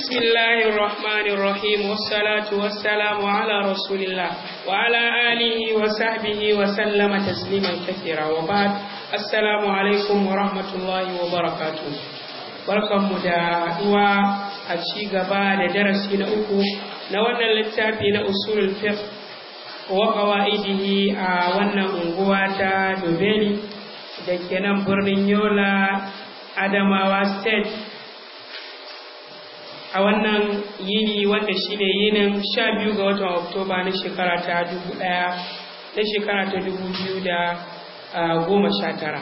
بسم الله الرحمن الرحيم والصلاة والسلام على رسول الله وعلى آله وصحبه وسلم تسليما كثيرا وبعد السلام عليكم ورحمة الله وبركاته barkanmu da haɗuwa a ci gaba da darasi na uku na wannan littafi na usulul fiqh wa qawaidihi a wannan unguwa ta Dobeli da ke nan birnin Yola Adamawa State a wannan yini wanda shine yinin sha biyu ga watan Oktoba na shekara ta dubu ɗaya na shekara ta dubu biyu da goma sha tara.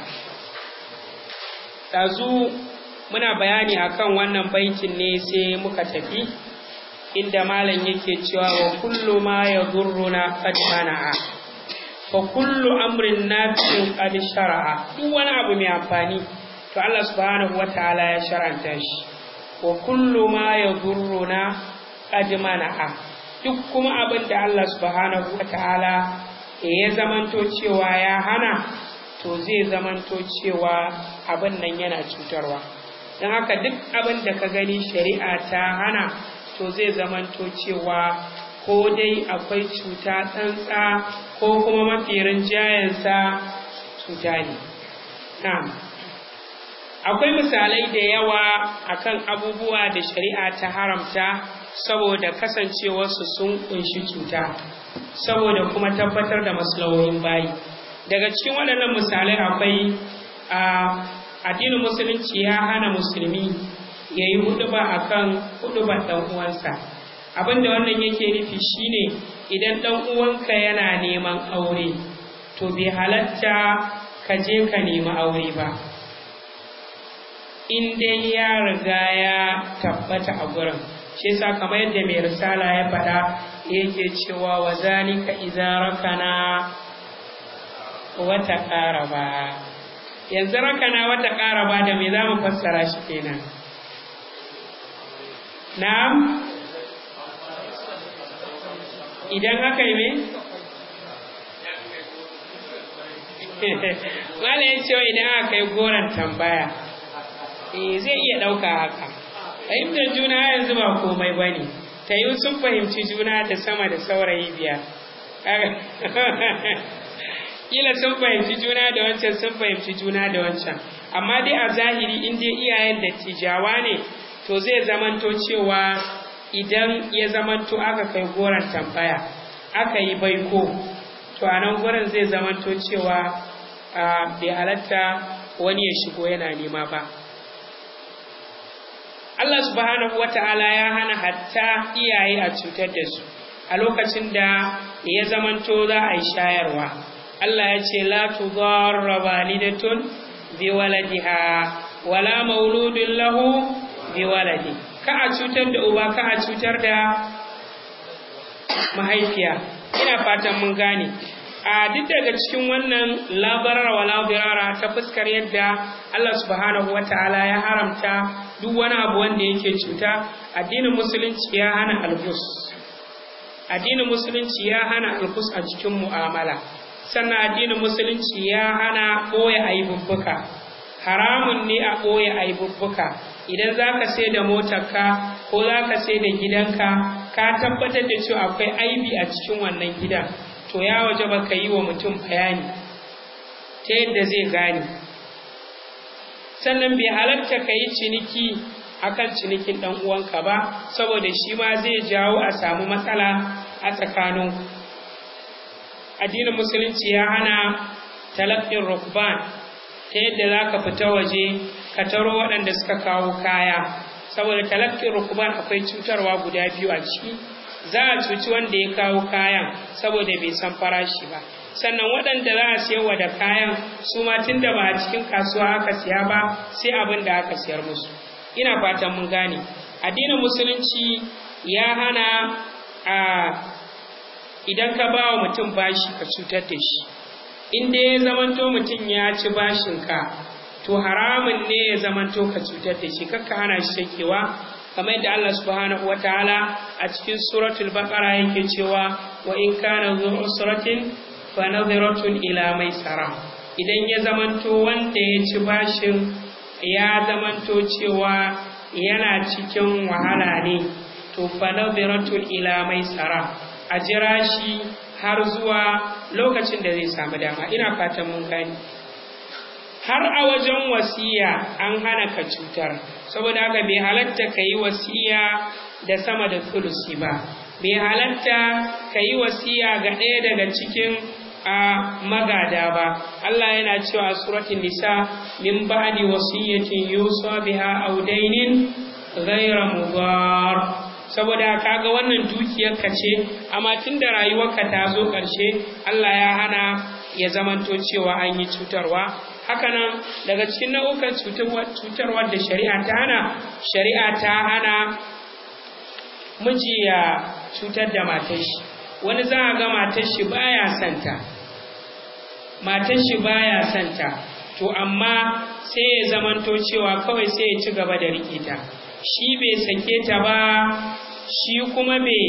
Ɗazu muna bayani akan wannan baitin ne sai muka tafi inda malam yake cewa wa kullu ma yadurruna qad mana'a fa kullu amrin nafi'in qad shar'a duk wani abu mai amfani to Allah subhanahu wataala ya shar'anta shi wa kullu ma yadurruna qad mana'a duk kuma abin da Allah subhanahu wataala ya zamanto cewa ya hana to zai zamanto cewa abin nan yana cutarwa don haka duk abin da ka gani shari'a ta hana to zai zamanto cewa ko dai akwai cuta tsantsa ko kuma mafi rinjayensa cuta ne na'am akwai misalai da yawa akan abubuwa da shari'a ta haramta saboda kasancewarsu sun kunshi cuta saboda kuma tabbatar da maslahohin bayi daga cikin waɗannan misalai akwai a addinin musulunci ya hana musulmi ya yi huduba a kan hudubar ɗan uwansa abinda wannan yake nufi shine idan ɗan uwanka yana neman aure to bai halatta ka je ka nemi aure ba in dai ya riga ya tabbata a gurin shi yasa kamar yadda mai risala ya faɗa yake cewa wa zalika idza rakana wata ƙaraba yanzu rakana wata ƙaraba da me za mu fassara shi kenan na'am idan aka yi me Mala ya cewa idan aka yi goron tambaya eh zai iya ɗauka haka fahimtar juna yanzu ba komai ba ne ta yi sun fahimci juna da sama da saurayi biyar kila sun fahimci juna da wancan sun fahimci juna da wancan amma dai a zahiri in dai iyayen da tijawa ne to zai zamanto cewa idan ya zamanto aka kai goron tambaya aka yi baiko to a nan gurin zai zamanto cewa bai halatta wani ya shigo yana nema ba Allah subhanahu wa ta'ala ya hana hatta iyaye a cutar da su a lokacin da ya zamanto za a yi shayarwa Allah ya ce la tudarra walidatun bi waladiha wala mauludun lahu bi waladi ka a cutar da uba ka a cutar da mahaifiya ina fatan mun gane a duk daga cikin wannan labarar wala birara ta fuskar yadda Allah subhanahu wataala ya haramta duk wani abu wanda yake cuta addinin musulunci ya hana algus addinin musulunci ya hana algus a cikin mu'amala sannan addinin musulunci ya hana ɓoye aibubbuka haramun ne a ɓoye aibubbuka idan za ka sai da motarka ko za ka sai da gidanka ka tabbatar da cewa akwai aibi a cikin wannan gidan to ya waje ba ka yi wa mutum bayani ta yadda zai gane sannan bai halarta ka yi ciniki akan cinikin ɗan uwanka ba saboda shi ma zai jawo a samu matsala a tsakaninku addinin musulunci ya hana talaqqin rukban ta yadda za ka fita waje ka taro waɗanda suka kawo kaya saboda talaqqin rukban akwai cutarwa guda biyu a ciki za a cuci wanda ya kawo kayan saboda bai san farashi ba sannan waɗanda za a siyarwa da kayan su ma tun da ba a cikin kasuwa aka siya ba sai abin da aka siyar musu ina fatan mun gane addinin musulunci ya hana a idan ka ba wa mutum bashi ka cutar da shi in dai ya zamanto mutum ya ci bashinka to haramun ne ya zamanto ka cutar da shi kakka hana shi sakewa kamar yadda Allah subhanahu wataala a cikin suratul baqara yake cewa wa in kana zu usratin fa nadhiratun ila maisara idan ya zamanto wanda ya ci bashin ya zamanto cewa yana cikin wahala ne to fa nadhiratun ila maisara a jira shi har zuwa lokacin da zai samu dama ina fatan mun gani har a wajen wasiya an hana ka cutar saboda haka bai halatta ka yi wasiya da sama da sulusi ba bai halatta ka yi wasiya ga ɗaya daga cikin a magada ba Allah yana cewa a suratul nisa min ba'di wasiyatin yusa biha aw dainin ghayra mudar saboda kaga wannan dukiyar ka ce amma tunda rayuwarka ta zo ƙarshe Allah ya hana ya zamanto cewa an yi cutarwa hakanan daga cikin nau'ukan cutarwar da shari'a ta hana shari'a ta hana miji ya cutar da matar shi wani za a ga matar shi baya santa matar shi baya santa to amma sai ya zamanto cewa kawai sai ya ci gaba da rike ta shi bai sake ta ba shi kuma bai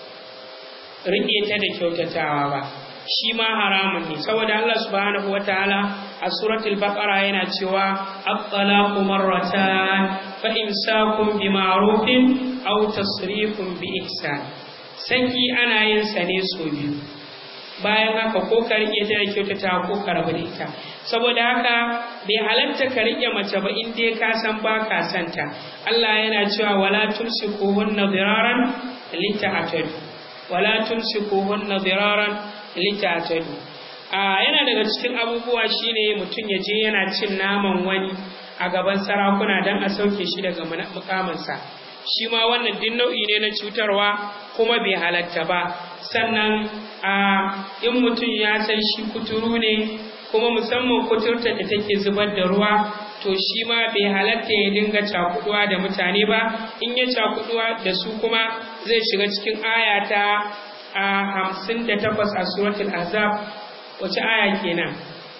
rike ta da kyautatawa ba shi ma haramun ne saboda Allah subhanahu wataala a suratul baqara yana cewa at-talaqu marratan fa imsakun bi ma'rufin aw tasrifun bi ihsan saki ana yin sa ne so biyu bayan haka ko ka rike ta da kyautata ko ka rabu da ita saboda haka bai halatta ka rike mace ba in dai ka san ba ka santa Allah yana cewa wala tumsikuhunna diraran lita'tadu wala tumsikuhunna diraran lita'tadu a yana daga cikin abubuwa shine mutum ya je yana cin naman wani a gaban sarakuna don a sauke shi daga mukaminsa shi ma wannan duk nau'i ne na cutarwa kuma bai halatta ba sannan a in mutum ya san shi kuturu ne kuma musamman kuturta da take zubar da ruwa to shi ma bai halatta ya dinga cakuduwa da mutane ba in ya cakuduwa da su kuma zai shiga cikin aya ta a hamsin da takwas a suratul azab wace aya kenan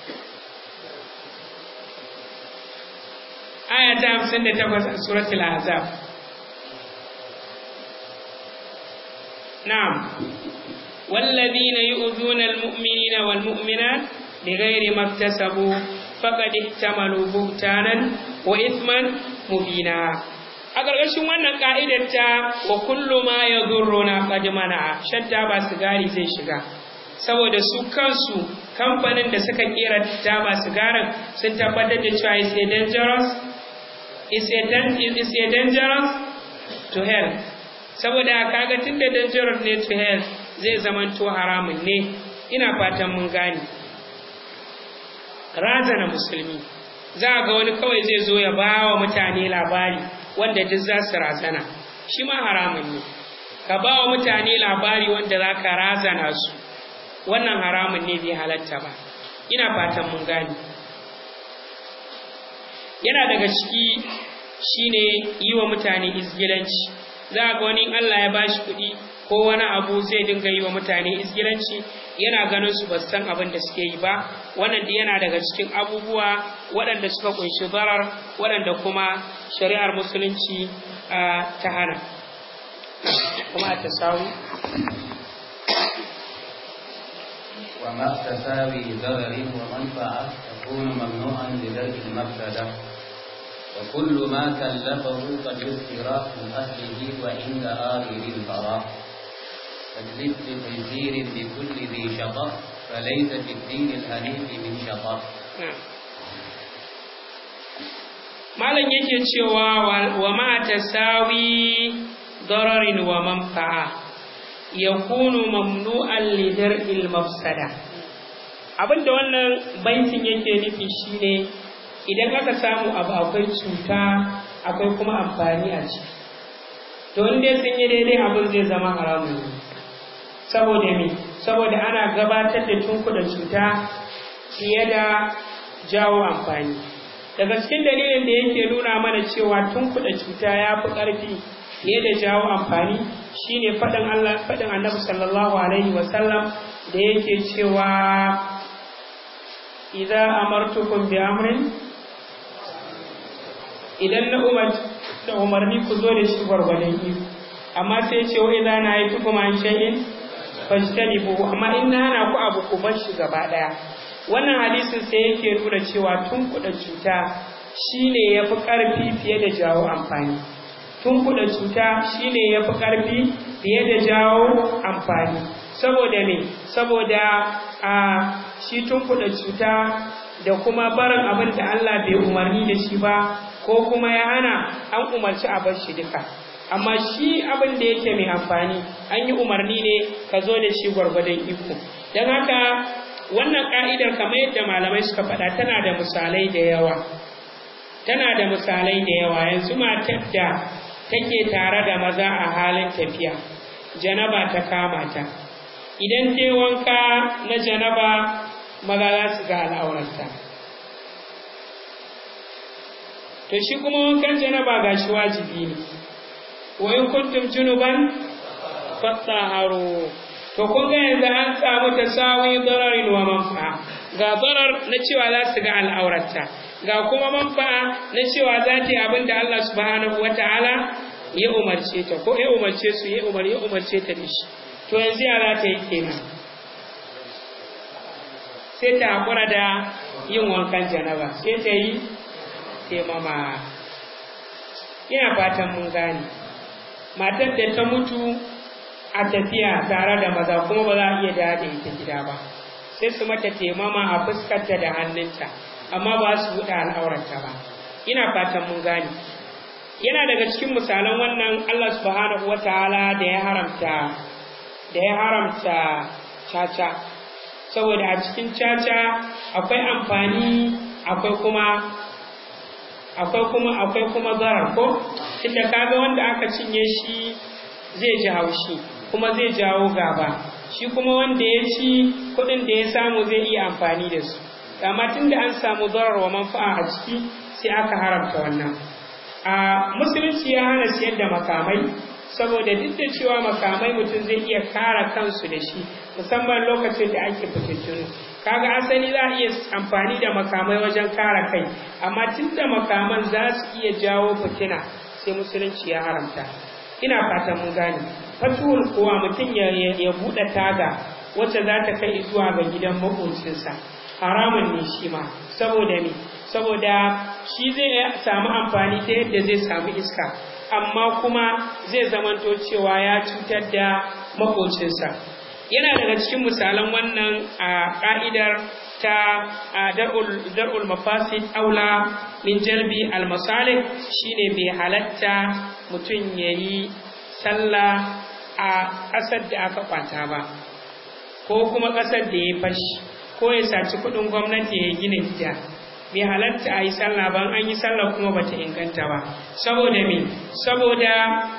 aya ta hamsin da takwas a suratul azab na'am والذين يؤذون المؤمنين والمؤمنات بغير ما اكتسبوا فقد احتملوا بهتانا وإثما مبينا a ƙarƙashin wannan ƙa'idar ta wa kullu ma ya na qad mana'a shadda ba sigari zai shiga saboda su kansu kamfanin da suka kera taba sigarin sun tabbatar da cewa is a dangerous is a, is a dangerous to health saboda kaga tunda dangerous ne to health zai zamanto haramun ne ina fatan mun gane razana musulmi za ga wani kawai zai zo ya ba wa mutane labari wanda duk za su razana shi ma haramun ne ka ba wa mutane labari wanda za ka razana su wannan haramun ne bai halatta ba ina fatan mun gane yana daga ciki shine yi wa mutane izgilanci za ga wani Allah ya bashi kuɗi ko wani abu zai dinga yi wa mutane izgilanci yana ganin su ba san abin da suke yi ba wannan da yana daga cikin abubuwa waɗanda suka kunshi zarar waɗanda kuma shari'ar musulunci ta hana kuma a tasawi وما تساوي ضرر ومنفعة تكون ممنوعا لدرء المفسدة وكل ما كلفه قد يذكر من أهله وعند آخر البراء فاجلب بخنزير بكل ذي شطر فليس في الدين الحنيف من شطر malam yake cewa wa ma tasawi dararin wa manfa'a yakunu mamnu'an li dar'il mafsada abinda wannan baitin yake nufi shine idan aka samu abu akwai cuta akwai kuma amfani a ciki to in dai sun yi daidai abin zai zama haramun ne saboda me saboda ana gabatar da tunkuda cuta fiye da jawo amfani daga cikin dalilin da yake nuna mana cewa tunkuda cuta ya fi ƙarfi fiye da jawo amfani shine faɗin Allah faɗin Annabi sallallahu alaihi wasallam da yake cewa idza amartukum bi amrin idan na umar da umarni ku zo da shi gwargwadon iko amma sai ce wa idza na yi kuma an shay'in fajtanibu amma in na hana ku abu ku bar shi gaba daya wannan hadisin sai yake nuna cewa tun kuɗa cuta shine yafi ƙarfi fiye da jawo amfani tunkuɗa cuta shine yafi ƙarfi fiye da jawo amfani saboda me saboda a shi tunkuɗa cuta da kuma barin abin da Allah bai umarni da shi ba ko kuma ya hana an umarci a bar shi duka amma shi abin da yake mai amfani an yi umarni ne ka zo da shi gwargwadon iko don haka wannan ka'idar kamar yadda malamai suka faɗa tana da misalai da yawa tana da misalai da yawa yanzu matar da take tare da maza a halin tafiya janaba ta kama ta idan ta wanka na janaba maza za su ga al'aurarta to shi kuma wankan janaba ga shi wajibi ne wa in kuntum junuban fattaharu to kun ga yanzu an samu tasawi dararin wa manfa'a ga darar na cewa za su ga al'aurarta ga kuma manfa'a na cewa za ta yi abin da Allah subhanahu wata'ala ya umarce ta ko ya umarce su ya umar ya umarce ta da shi to yanzu ya za ta yi kenan sai ta haƙura da yin wankan janaba sai ta yi taimama ina fatan mun gane matar da ta mutu a tafiya tare da maza kuma ba za a iya dawo da ita gida ba sai su mata taimama a fuskarta da hannunta amma ba su buɗe al'aurarta ba ina fatan mun gane yana daga cikin misalan wannan Allah subhanahu wataala da ya haramta da ya haramta caca saboda a cikin caca akwai amfani akwai kuma akwai kuma akwai kuma zarar ko inda kaga wanda aka cinye shi zai ji haushi kuma zai jawo gaba shi kuma wanda ya ci kuɗin da ya samu zai iya amfani da su amma tunda an samu zarar wa manfa'a a ciki sai aka haramta wannan a musulunci ya hana siyar da makamai saboda duk da cewa makamai mutum zai iya kara kansu da shi musamman lokacin da ake fitattunu kaga asali za a iya amfani da makamai wajen kare kai amma tun da makaman za su iya jawo fitina sai musulunci ya haramta ina fatan mun gane fatuwar kowa mutum ya, ya, buɗe taga wacce za ta kai zuwa ga gidan maƙocinsa haramun ne shi ma saboda me saboda shi zai samu amfani ta yadda zai samu iska amma kuma zai zamanto cewa ya cutar da makocinsa yana daga cikin misalan wannan a ƙa'idar ta dar'ul mafasid aula min jalbi almasalih shine bai halatta mutum ya yi sallah a ƙasar da aka kwata ba ko kuma ƙasar da ya fashi ko ya saci kuɗin gwamnati ya gina gida bai halatta a yi sallah ba an yi sallah kuma bata inganta ba saboda me saboda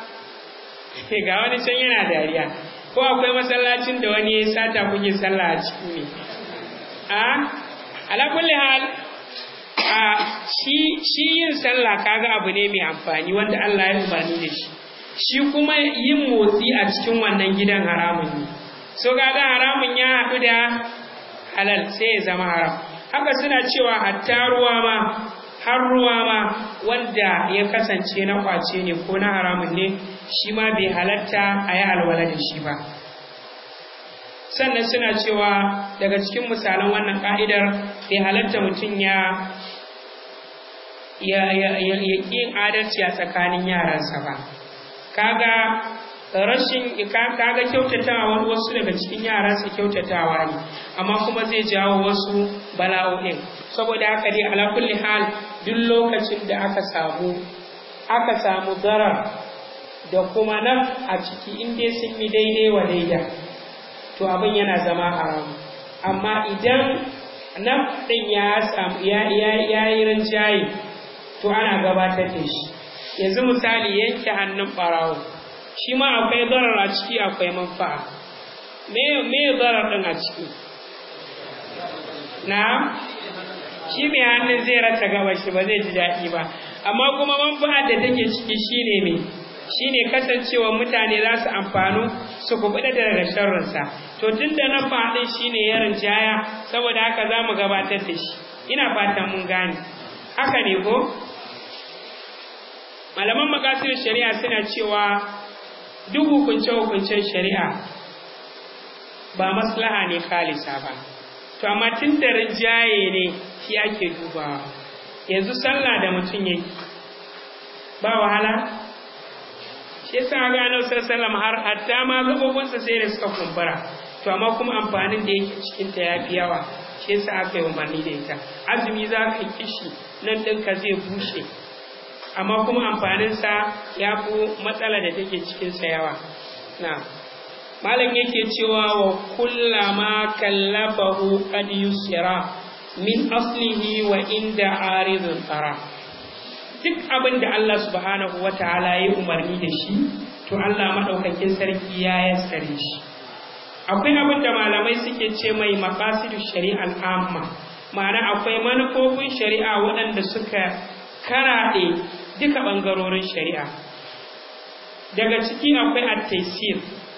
ga wani can yana dariya ko akwai masallacin da wani ya sata kuke sallah a ciki ne a ala kulli hal a shi shi yin sallah kaga abu ne mai amfani wanda Allah ya umarni da shi shi kuma yin motsi a cikin wannan gidan haramun ne so kaga haramun ya haɗu da halal sai ya zama haram haka suna cewa hatta ruwa ma har ruwa ma wanda ya kasance na kwace ne ko na haramun ne shi ma bai halatta a yi alwala da shi ba sannan suna cewa daga cikin misalan wannan ka'idar bai halatta mutum ya ya ya ya adalci a tsakanin yaransa ba kaga rashin kaga kyautatawa wani wasu daga cikin yara su kyautatawa ne amma kuma zai jawo wasu bala'o'in saboda haka dai ala kulli hal duk lokacin da aka samu aka samu zarar da kuma naf a ciki in dai sun yi daidai wa daida to abin yana zama haramu amma idan naf din ya samu ya ya yi rinjaye to ana gabatar da shi yanzu misali yanke hannun barawo shi ma akwai zarar a ciki akwai manfa'a me me zarar din a ciki na shi mai hannun zai rasa gaba shi ba zai ji daɗi ba amma kuma manfa'a da take ciki shine me shine kasancewa mutane za su amfanu su kubuɗa daga sharrinsa to tun da na faɗin shine ya rinjaya saboda haka za mu gabatar da shi ina fatan mun gane haka ne ko malaman makasir shari'a suna cewa duk hukunce-hukuncen shari'a ba maslaha ne khalisa ba to amma tun da rinjaye ne shi ake dubawa yanzu sallah da mutum yake ba wahala shi yasa ga annabi sallallahu har hatta ma gabobinsa sai da suka kumbura to amma kuma amfanin da yake cikin ta yafi yawa shi yasa aka yi umarni da ita azumi za ka kishi nan ɗinka zai bushe amma kuma amfaninsa ya fi matsala da take cikinsa yawa na malam yake cewa wa kullama kallafahu qad yusra min aslihi wa inda aridun tsara duk abin da Allah subhanahu wa ta'ala ya umarni da shi to Allah maɗaukakin sarki ya yassare shi akwai abin da malamai suke ce mai maqasidu shari'al amma ma'ana akwai manufofin shari'a waɗanda suka karaɗe duka ɓangarorin shari'a daga ciki akwai at-taysir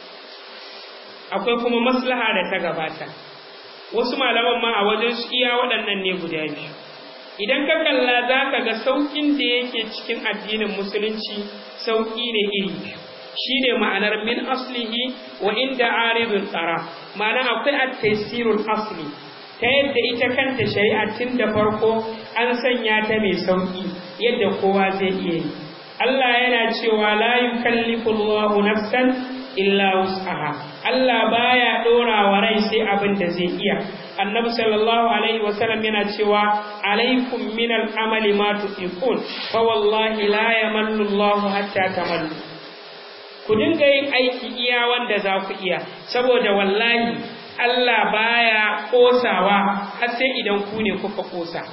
akwai kuma maslaha da ta gabata wasu malaman ma a wajen su iya waɗannan ne guda biyu idan ka kalla za ka ga sauƙin da yake cikin addinin musulunci sauƙi ne iri biyu shi ne ma'anar min aslihi wa inda aridun tsara ma'ana akwai at-taysirul asli ta yadda ita kanta shari'a tun da farko an sanya ta mai sauƙi yadda kowa zai iya yi Allah yana cewa la yukallifu Allahu nafsan illa wus'aha Allah baya dora wa rai sai abin da zai iya Annabi sallallahu alaihi wasallam yana cewa alaikum min al-amali ma tuqiqun fa wallahi la yamallu Allahu hatta tamallu ku dinga yin aiki iya wanda za ku iya saboda wallahi Allah baya kosawa har sai idan ku ne kuka kosa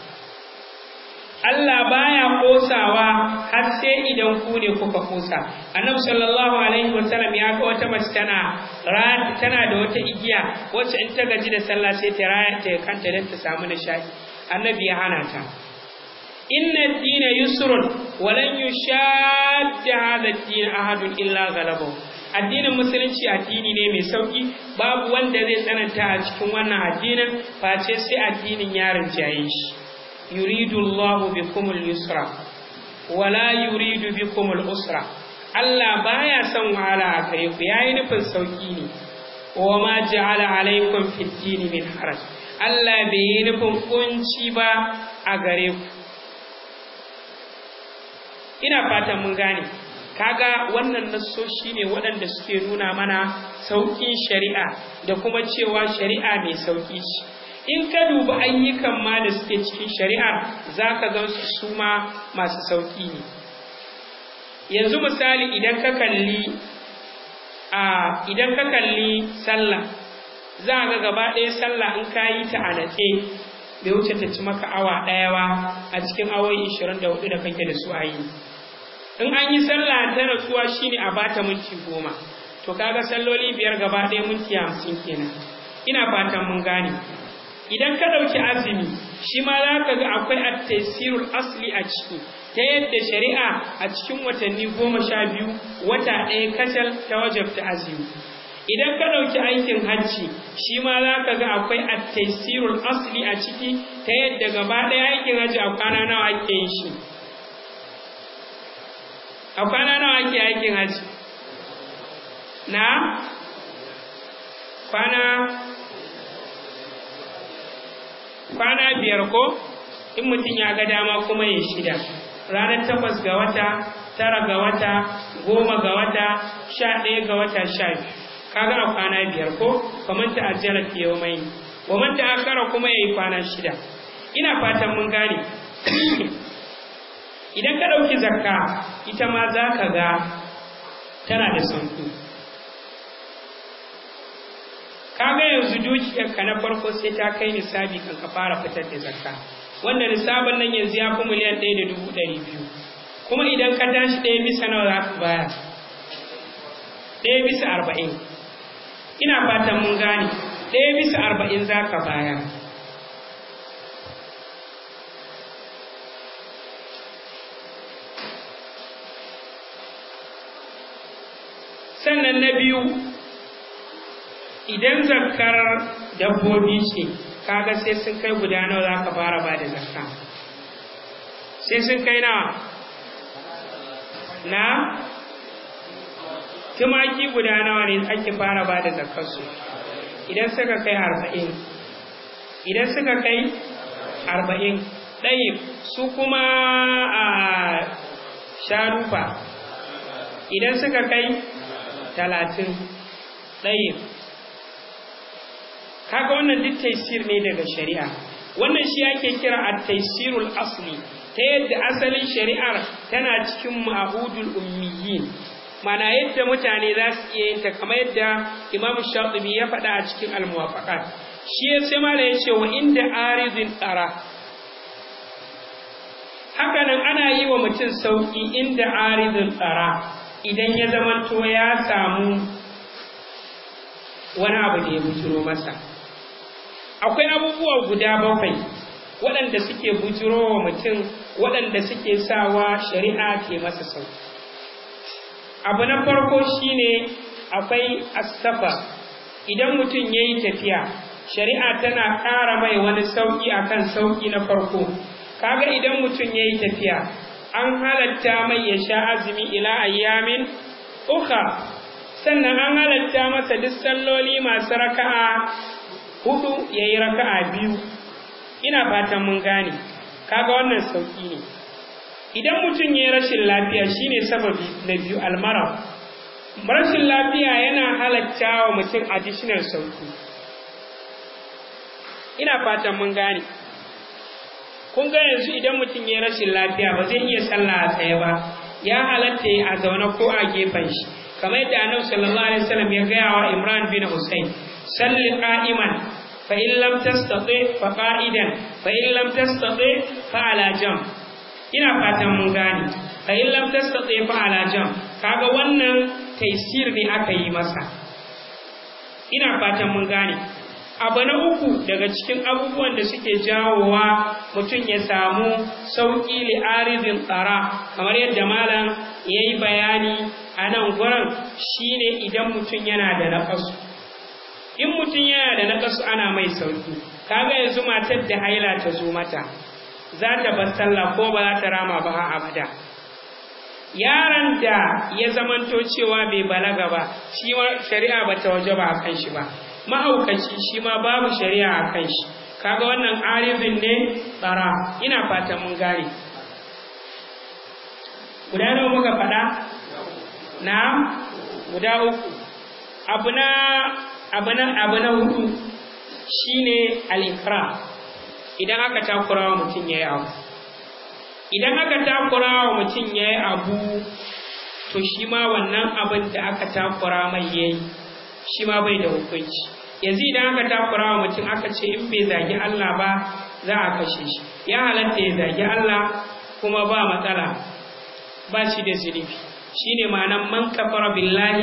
Allah baya kosawa har sai idan ku ne kuka kosa Annabi sallallahu alaihi wasallam ya ga wata mace tana tana da wata igiya wacce in ta gaji da sallah sai ta raya ta kanta don ta samu nishadi Annabi ya hana ta inna ad-dina yusrun wa lan yushadda hadha ad-din ahadun illa ghalabahu addinin musulunci addini ne mai sauki babu wanda zai tsananta a cikin wannan addinin face sai addinin ya rinjaye shi yuridu Allahu bikumul yusra wala yuridu bikumul usra Allah baya son wahala a gare ku yayi nufin sauki ne wa ma ja'ala alaikum fid din min haraj Allah bai yi nufin kunci ba a gare ku ina fatan mun gane kaga wannan nassoshi ne waɗanda suke nuna mana sauƙin shari'a da kuma cewa shari'a mai sauƙi ce in ka dubi ayyukan ma da suke cikin shari'ar za ka ga su su ma masu sauƙi ne yanzu misali idan ka kalli a idan ka kalli sallah za ga gaba ɗaya sallah in ka yi ta a natse bai wuce ta ci maka awa ɗaya ba a cikin awoyi 24 da kake da su a yi in an yi sallah ta rasuwa shine a bata minti goma to kaga salloli biyar gaba ɗaya minti hamsin kenan ina fatan mun gane idan ka ɗauki azumi shi ma za ka ga akwai at-tasirul asli a ciki ta yadda shari'a a cikin watanni goma sha biyu wata ɗaya kacal ta wajabta azumi idan ka ɗauki aikin hajji shi ma za ka ga akwai at-tasirul asli a ciki ta yadda gaba ɗaya aikin hajji a kwana nawa ake yin shi a kwana nawa ake aikin hajji na kwana kwana biyar ko in mutum ya ga dama kuma ya shida ranar takwas ga wata tara ga wata goma ga wata sha ɗaya ga wata sha biyu kaga a kwana biyar ko kamar ta ajiyar ke yau mai wa ta akara kuma ya yi kwana shida ina fatan mun gane idan ka ɗauki zakka ita ma za ka ga tana da sauƙi kaga yanzu dukiyarka na farko sai ta kai nisabi kan ka fara fitar da zakka wanda nisabin nan yanzu ya fi miliyan ɗaya da dubu ɗari biyu kuma idan ka tashi ɗaya bisa nawa za ka baya ɗaya bisa arba'in ina fatan mun gane ɗaya bisa arba'in za ka baya sannan na biyu idan zakar dabbobi ce kaga sai sun kai guda nawa za ka fara ba da zakka sai sun kai nawa na tumaki guda nawa ne ake fara ba da zakkarsu idan suka kai arba'in idan suka kai arba'in ɗaya su kuma a sharufa idan suka kai talatin ɗaya kaga wannan duk taisir ne daga shari'a wannan shi ake kira a taisirul asli ta yadda asalin shari'ar tana cikin ma'udul ummiyin mana yadda mutane za su iya yin ta kamar yadda imam shatibi ya faɗa a cikin almuwafaqat shi ya sai mala ya ce wa inda aridin tsara hakanan ana yi wa mutum sauƙi inda aridin tsara idan ya zamanto ya samu wani abu da ya bujiro masa akwai abubuwa guda bakwai waɗanda suke bujiro wa mutum waɗanda suke sawa shari'a ke masa sauƙi abu na farko shine akwai asafa idan mutum ya yi tafiya shari'a tana ƙara mai wani sauƙi akan sauƙi na farko kaga idan mutum ya yi tafiya an halatta mai ya sha azumi ila ayyamin uka sannan an halatta masa duk salloli masu raka'a hudu ya yi raka'a biyu ina fatan mun gane kaga wannan sauƙi ne idan mutum ya yi rashin lafiya shine sababi na biyu almara rashin lafiya yana halatta wa mutum additional sauƙi ina fatan mun gane kun ga yanzu idan mutum ya rashin lafiya ba zai iya sallah a tsaye ba ya halatta a zaune ko a gefen shi kamar yadda annabi sallallahu alaihi wasallam ya gaya wa Imran bin Hussein salli qa'iman fa in lam tastati fa qa'idan fa in lam tastati fa ala jam ina fatan mun gane fa in lam tastati fa ala jam kaga wannan taysir ne aka yi masa ina fatan mun gane abu na uku daga cikin abubuwan da suke jawowa mutum ya samu sauƙi li'arizin tsara kamar yadda malam ya yi bayani a nan gurin shine idan mutum yana da naƙasu in mutum yana da naƙasu ana mai sauƙi kaga yanzu matar da haila ta zo mata za ta bar sallah ko ba za ta rama ba a abada yaron da ya zamanto cewa bai balaga ba shi shari'a ba ta waje ba a kan shi ba mahaukaci shi ma babu shari'a a kan shi kaga wannan arifin ne tsara ina fatan mun gane guda nawa muka faɗa na guda uku abu na abu na abu na hudu shine al-ikra idan aka takura wa mutum yayi abu idan aka takura wa mutum yayi abu to shi ma wannan abin da aka takura mai yayi shi ma bai da hukunci yanzu idan aka takura wa mutum aka ce in bai zagi Allah ba za a kashe shi ya halatta ya zagi Allah kuma ba matsala ba shi da zunubi shine ma'anan man kafara billahi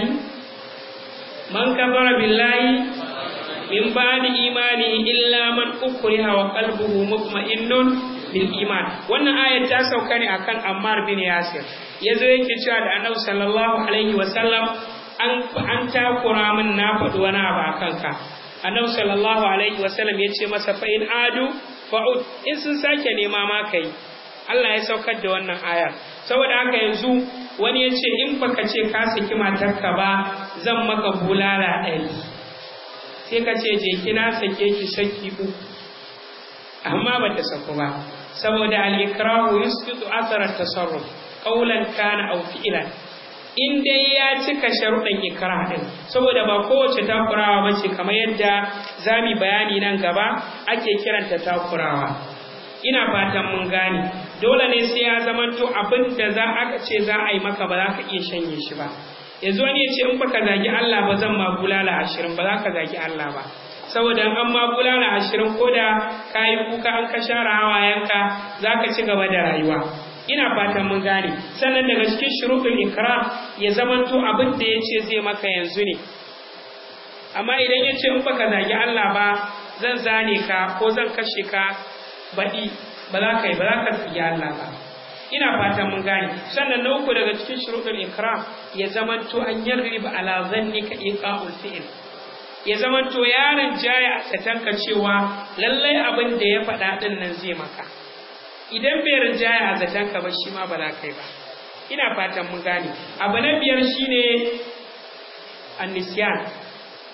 man kafara billahi min ba'di imani illa man ukriha wa qalbuhu mutma'innun bil iman wannan ayat ta sauka ne akan Ammar bin Yasir yazo yake cewa da Annabi sallallahu alaihi wa sallam an takura min na faɗi wani abu a kanka annabi sallallahu alaihi wasallam ya ce masa fa in adu fa'ud in sun sake nema ma kai Allah ya saukar da wannan ayar saboda haka yanzu wani ya ce in baka ce ka saki matarka ba zan maka bulala ɗari sai ka ce je kina sake ki saki uku amma ba ta saku ba saboda al-ikrahu yusqitu athara tasarruf qawlan kana aw fi'lan in dai ya cika sharuɗan ikra ɗin saboda ba kowace takurawa ba ce kamar yadda za mu bayani nan gaba ake kiranta takurawa ina fatan mun gane dole ne sai ya zamanto abin da za aka ce za a yi maka ba za ka iya shanye shi ba yanzu wani ya ce in baka zagi Allah ba zan ma bulala ashirin ba za ka zagi Allah ba saboda an ma bulala ashirin ko da ka yi kuka an ka share hawayenka za ka ci gaba da rayuwa ina fatan mun gane sannan daga cikin shuruɗin ikra ya zamanto abin da ya ce zai maka yanzu ne amma idan ya ce in baka zagi Allah ba zan zane ka ko zan kashe ka baɗi ba za ka yi ba za ka zagi Allah ba ina fatan mun gane sannan na uku daga cikin shuruɗin ikra ya zamanto an yarriba ala zannika iqa'ul fi'l ya zamanto yaron jaya a satanka cewa lallai abin da ya faɗa ɗin nan zai maka idan bai rinjaya a zatanka ba shi ma ba za ka yi ba ina fatan mun gane abu na biyar shine annisiyan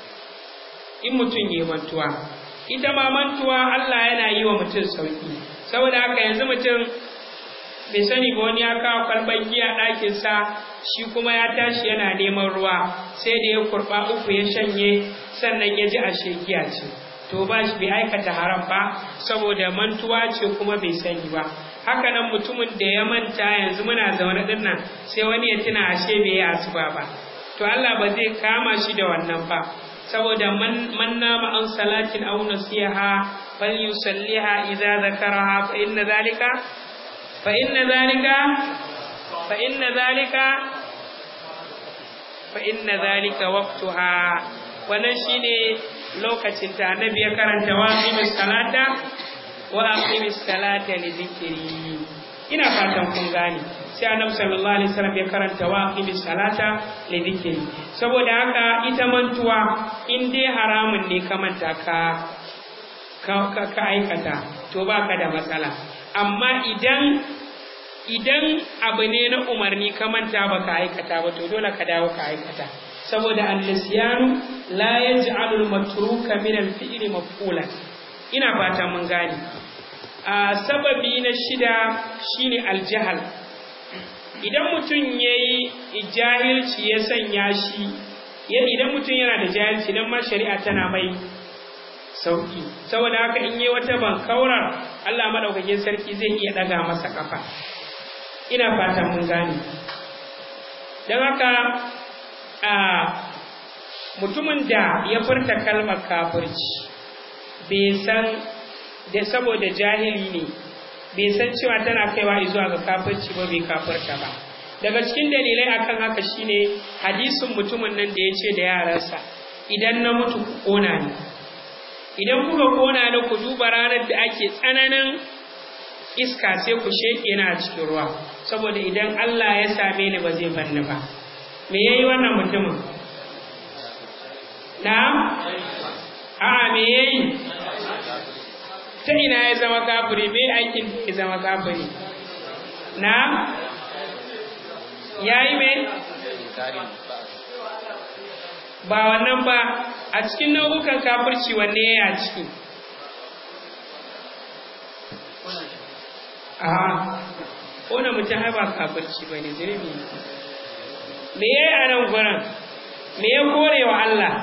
in mutum yi mantuwa ita ma mantuwa Allah yana yi wa mutum sauki saboda haka yanzu mutum bai sani ba wani ya kawo kwalban giya ɗakinsa shi kuma ya tashi yana neman ruwa sai da ya kurɓa uku ya shanye sannan ya ji ashe giya ce to ba shi bai aikata haram ba saboda mantuwa ce kuma bai sani ba haka nan mutumin da ya manta yanzu muna zaune din nan sai wani ya tuna ashe bai yi asuba ba to Allah ba zai kama shi da wannan ba saboda man man nama an salatin aw nasiha fal yusalliha idza zakaraha fa inna zalika fa inna zalika fa inna zalika fa inna zalika waqtuha wannan shine lokacin ta annabi ya karanta wa aqimis salata wa aqimis salata li dhikri ina fatan kun gane sai annabi sallallahu alaihi wasallam ya karanta wa aqimis salata li dhikri saboda haka ita mantuwa in dai haramun ne ka manta ka ka, ka aikata to baka da matsala amma idan idan abu ne na umarni ka manta baka aikata ba to dole ka dawo ka aikata saboda al-nisyanu la yaj'alu al-matruka min al-fi'li maf'ulan ina fata mun gane a sababi na shida shine al-jahl idan mutum yayi jahilci ya sanya shi idan mutum yana da jahilci dan ma shari'a tana mai sauki saboda haka in yi wata bankaurar Allah madaukakin sarki zai iya daga masa kafa ina fatan mun gane don haka a mutumin da ya furta kalmar kafirci bai san da saboda jahili ne bai san cewa tana kaiwa zuwa ga kafirci ba bai kafirta ba daga cikin dalilai akan haka shine hadisin mutumin nan da ya ce da yaransa idan na mutu ku kona ni idan kuka kona ni ku duba ranar da ake tsananin iska sai ku sheƙe na cikin ruwa saboda idan Allah ya same ni ba zai banni ba me yayi wannan mutumin na'am a'a me yayi ta ina ya zama kafiri me aikin da ya zama kafiri na'am yayi me ba wannan ba a cikin nau'ukan kafirci wanne ya a ciki a kona mutum ai ba kafirci ba ne zirbi me ya yi a nan gurin me ya kore wa Allah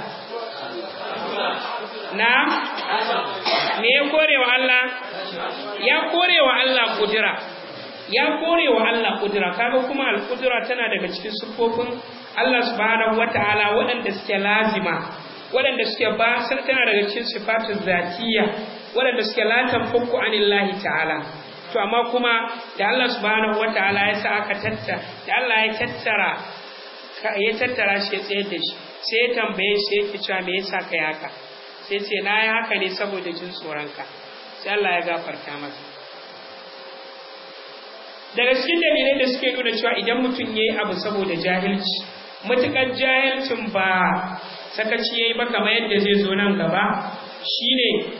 na me ya kore wa Allah ya kore wa Allah kudura ya kore wa Allah kudura kaga kuma al-kudura tana daga cikin sufofin Allah subhanahu wata'ala waɗanda suke lazima waɗanda suke ba tana daga cikin sifatun zatiyya waɗanda suke latan fukku anillahi ta'ala to amma kuma da Allah subhanahu wataala ya sa aka tattara da Allah ya tattara ya tattara shi ya tsayar da shi sai ya tambaye shi yake cewa me yasa kai haka sai ce na yi haka ne saboda jin tsoronka sai Allah ya gafarta masa daga cikin dalilai da suke nuna cewa idan mutum ya yi abu saboda jahilci matuƙar jahilcin ba sakaci ya yi ba kamar yadda zai zo nan gaba shine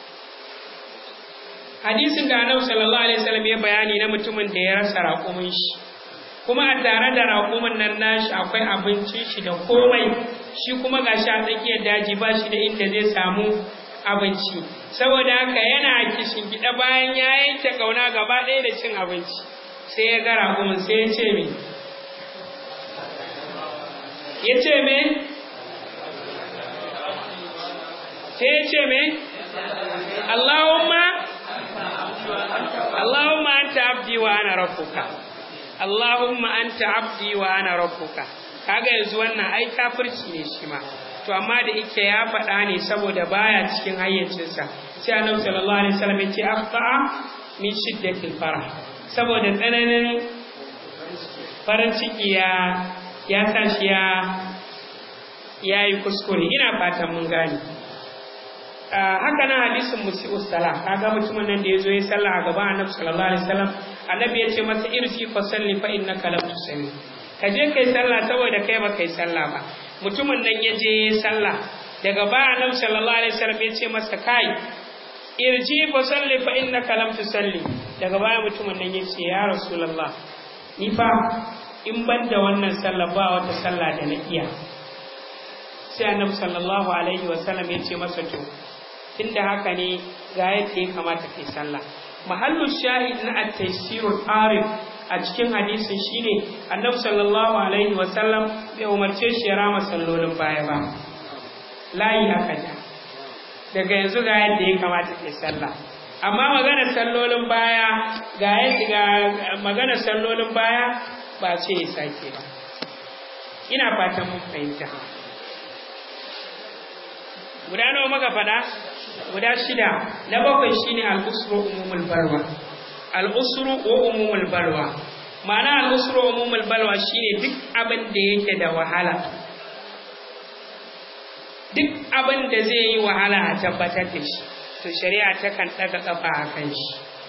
hadisin da annabi sallallahu alaihi wasallam ya bayani na mutumin da ya rasa raƙumin shi kuma a tare da raƙumin nan nashi akwai abincin shi da komai shi kuma gashi a tsakiyar daji ba shi da inda zai samu abinci saboda haka yana kishin gida bayan ya yanke kauna gaba ɗaya da cin abinci sai ya ga raƙumin sai ya ce me ya ce me sai ya ce me Allahumma Allahumma anta abdi wa ana rabbuka Allahumma anta abdi wa ana rabbuka kaga yanzu wannan ai kafirci ne shi ma to amma da yake ya faɗa ne saboda baya cikin hayyacinsa sai Annabi sallallahu alaihi wasallam ya ce afqa min shiddatil farah saboda tsananin farin ciki ya ya sa shi ya yayi kuskure ina fatan mun gane haka nan hadisin musi'u salah kaga mutumin nan da yazo ya sallah a gaban annabi sallallahu alaihi wasallam annabi ya ce masa irji fa salli fa innaka lam tusalli ka je kai sallah saboda kai ba kai sallah ba mutumin nan ya je ya sallah daga ba annabi sallallahu alaihi wasallam ya ce masa kai irji fa salli fa innaka lam tusalli daga baya mutumin nan ya ce ya rasulullah ni fa in ban da wannan sallah ba wata sallah da na iya sai annabi sallallahu alaihi wasallam ya ce masa to tunda haka ne ga yadda ya kamata kai sallah mahallu shahid na at-taysirul arif a cikin hadisin shine annabi sallallahu alaihi wasallam bai umarce shi ya rama sallolin baya ba layi aka ja daga yanzu ga yadda ya kamata ke sallah amma maganar sallolin baya ga yadda maganar sallolin baya ba ce ya sake ba ina fatan mun fahimta guda nawa maka fada guda shida na bakwai shine al-usru umumul balwa al-usru wa umumul balwa ma'ana al-usru wa umumul balwa shine duk abin da yake da wahala duk abin da zai yi wahala a tabbatar da shi to shari'a takan ɗaga ƙafa a kan shi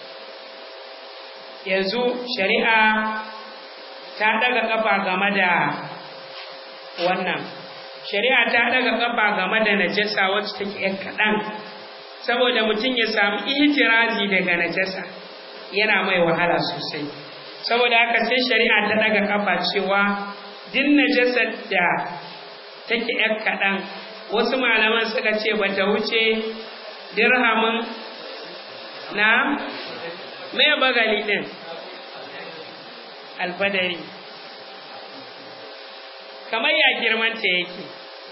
yanzu shari'a ta ɗaga ƙafa game da wannan shari'a ta ɗaga ƙafa game da najasa wacce take ‘yan kaɗan saboda mutum ya samu ihtirazi daga najasa yana mai wahala sosai saboda haka sai shari'a ta ɗaga ƙafa cewa duk najasar da take ‘yan kaɗan wasu malaman suka ce ba ta wuce dirhamin na mai bagali ɗin alfadari kamar ya girmanta yake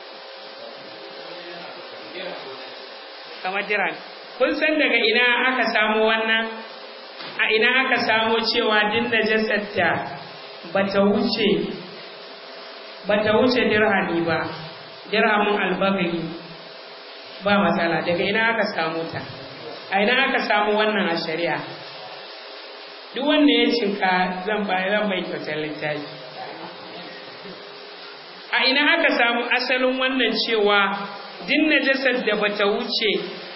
kamar diran kun san daga ina aka samu wannan a ina aka samu cewa din najasar da bata wuce bata wuce dirhami ba dirhamin albagari ba matsala daga ina aka samu ta a ina aka samu wannan a shari'a duk wanda ya cinka zan bai zan bai kyautar littafi a ina aka samu asalin wannan cewa din najasar da bata wuce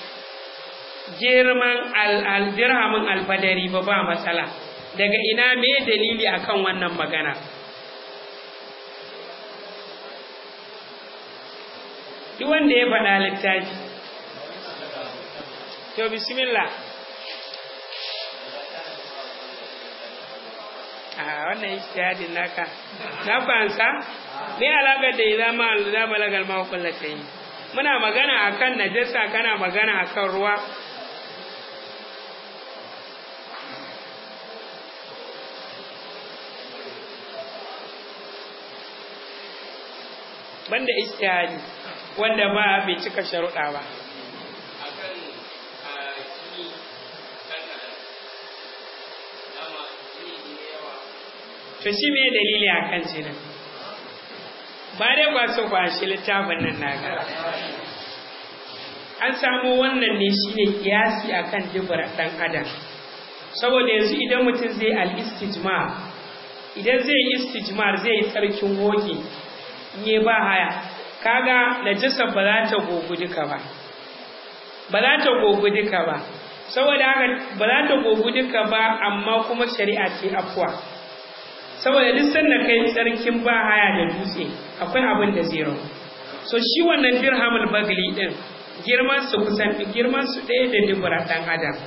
girman aldirhamin alfadari ba ba matsala daga ina me dalili akan wannan magana duk wanda ya faɗa littafi to bismillah a wannan ijtihadin naka na fansa me alaka da idan ma da balagal ma kullatayn muna magana akan najasa kana magana akan ruwa banda ijtihadi wanda ba bai cika sharuɗa ba to shi me dalili a kan jinin ba dai ba so ba shi littafin nan naga an samu wannan ne shine kiyasi akan dubura dan adam saboda yanzu idan mutum zai al-istijma idan zai istijmar zai yi tsarkin woge ne ba haya kaga najasa ba za ta gogu duka ba ba za ta gogu duka ba saboda haka ba za ta gogu duka ba amma kuma shari'a ce afwa saboda duk sanda kai tsarkin ba haya da dutse akwai abin da zai rabu so shi wannan dirhamul bagli din girman su kusan girman su ɗaya da dubura ɗan adam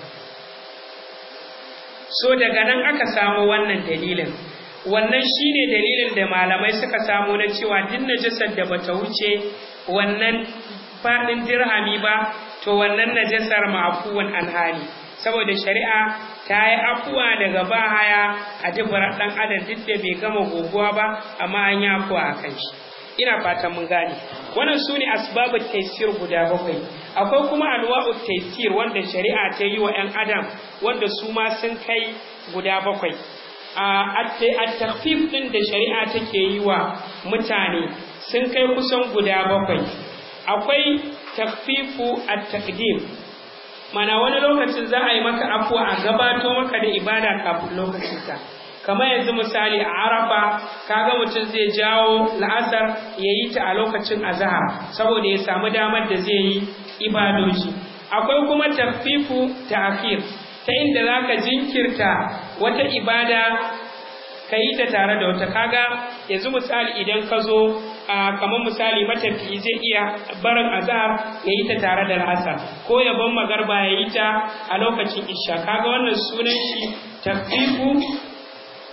so daga nan aka samu wannan dalilin wannan shine dalilin da malamai suka samu na cewa duk najasar da bata wuce wannan faɗin dirhami ba to wannan najasar ma'afuwan alhali saboda shari'a ta yi afuwa daga bahaya a dubura ɗan adam duk da bai gama goguwa ba amma an yi afuwa a kan shi ina fatan mun gane wannan su ne asbabut taysir guda bakwai akwai kuma anwa'ut taysir wanda shari'a ta yi wa 'yan adam wanda su ma sun kai guda bakwai a takfif ɗin da shari'a take yi wa mutane sun kai kusan guda bakwai akwai takfifu a takdim mana wani lokacin za a yi maka afuwa a gabato maka da ibada kafin lokacinka kamar yanzu misali a arafa kaga mutum zai jawo la'asar ya yi ta a lokacin azahar saboda ya samu damar da zai yi ibadoji akwai kuma takfifu ta akhir ta inda za ka jinkirta wata ibada ka yi ta tare da wata kaga yanzu misali idan ka zo kamar misali matafiyi zai iya barin azhar ya yi ta tare da al'asar ko ya ban magarba ya yi ta a lokacin isha kaga wannan sunan shi tafifu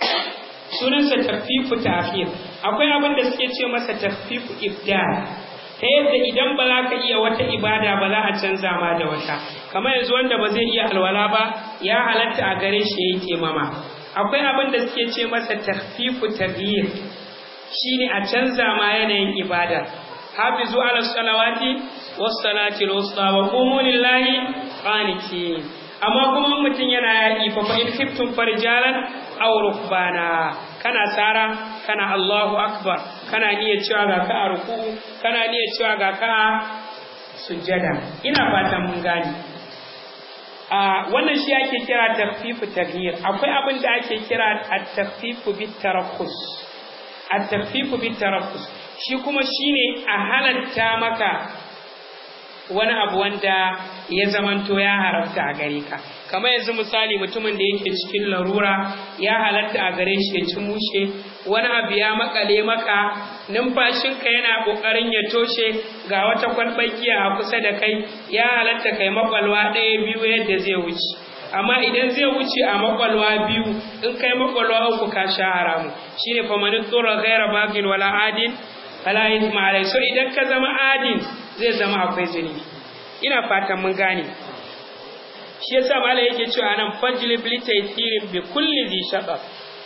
sunansa tafifu ta'khir akwai abin da suke ce masa tafifu ibdal ta yadda idan ba za ka iya wata ibada ba za a canza ma da wata kamar yanzu wanda ba zai iya alwala ba ya halatta a gare shi ya yi taimama akwai abin da suke ce masa tahfifu taghyir shine a canza ma yanayin ibada hafizu ala salawati was salati al-wusta wa qumu lillahi qanitin amma kuma mutum yana yaƙi fa fa in khiftum farjalan aw rukbana kana tsara kana Allahu akbar kana niyya cewa ga ka a ruku'u kana niyya cewa ga ka a sujjada ina fatan mun gane a wannan shi ake kira takfifu taghyir akwai abin da ake kira at-takfifu bit tarakhus at-takfifu bit tarakhus shi kuma shine a halatta maka wani abu wanda ya zamanto ya haramta a gare ka kamar yanzu misali mutumin da yake cikin larura ya halatta a gare shi ya ci mushe wani abu ya makale maka numfashinka yana kokarin ya toshe ga wata kwalbakiya a kusa da kai ya halatta kai makwalwa ɗaya biyu yadda zai wuce amma idan zai wuce a makwalwa biyu in kai makwalwa uku ka sha haramu shine fa man tsura ghaira bagin wala adin fala ithma alai so idan ka zama adin zai zama akwai zunubi ina fatan mun gane shi yasa malai yake cewa nan fajlibility taysirin bi kulli zi shaqaq